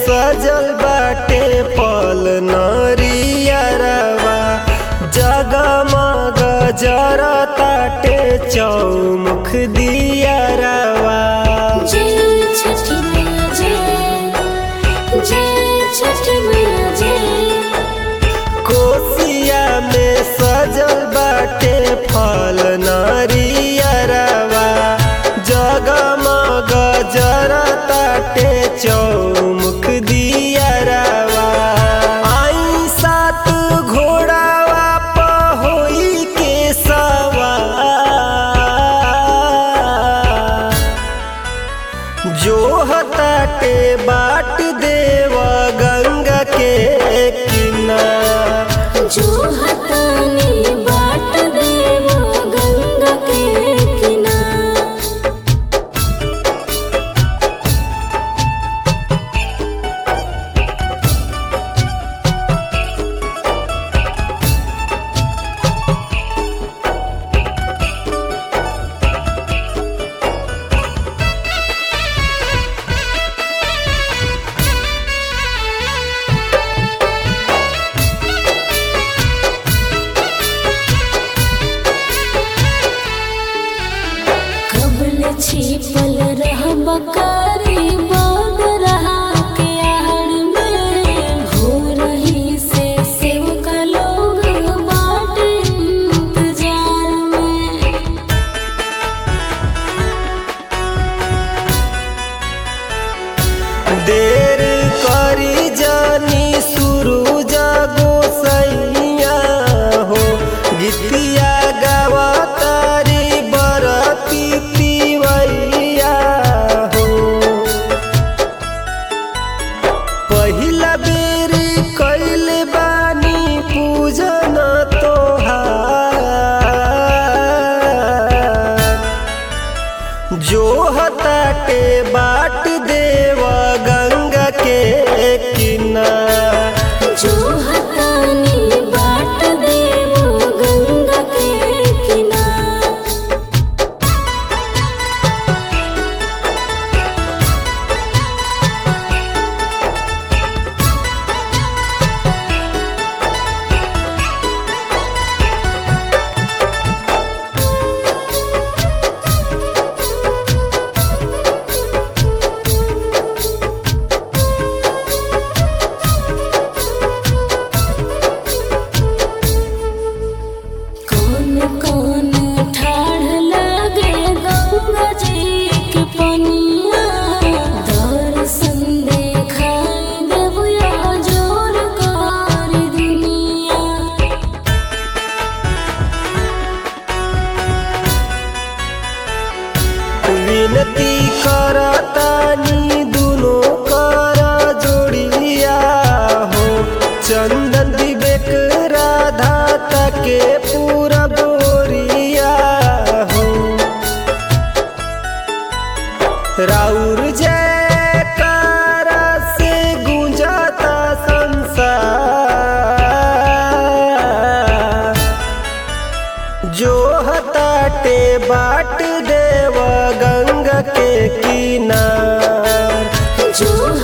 सजल बाटे पल नरियरवा जगमग जरताटे चौमुख दियरवा जय छठी मैया जय जय छठी मैया जय कोसिया में सजल बाटे फल नरियरवा जगमग जरताटे चौमुख दियरवा आई सात घोड़ावा पहोई के सवार जो हताटे बाट देव गंगा के किनार जो हतानी बाट देव गंगा के किनार कबल छिपल रह बकारी बाग रहा के आड़ में हो रही से सेव का लोग बाट इंतजार में देर करी जानी शुरू जागो सैया हो गीतिया गावा तारी बरती तिवैया हो पहिला बेर कैल बानी पूजन तोहार जो हताटे बाट देव गंगा के किनार जो हतानी बाट देव गंगा के किनार कौन कौन ठाढ़ लागे गंगा जी के पनिया दर्शन देखाई देवया जोर कर दुनिया विनती करतानी दुनो कर जोड़िया हो चंदन विवेक राधा तके पूरा बोरिया हो राउर जय से गुंजाता संसार जो हताटे बाट देव गंगा के किनार जो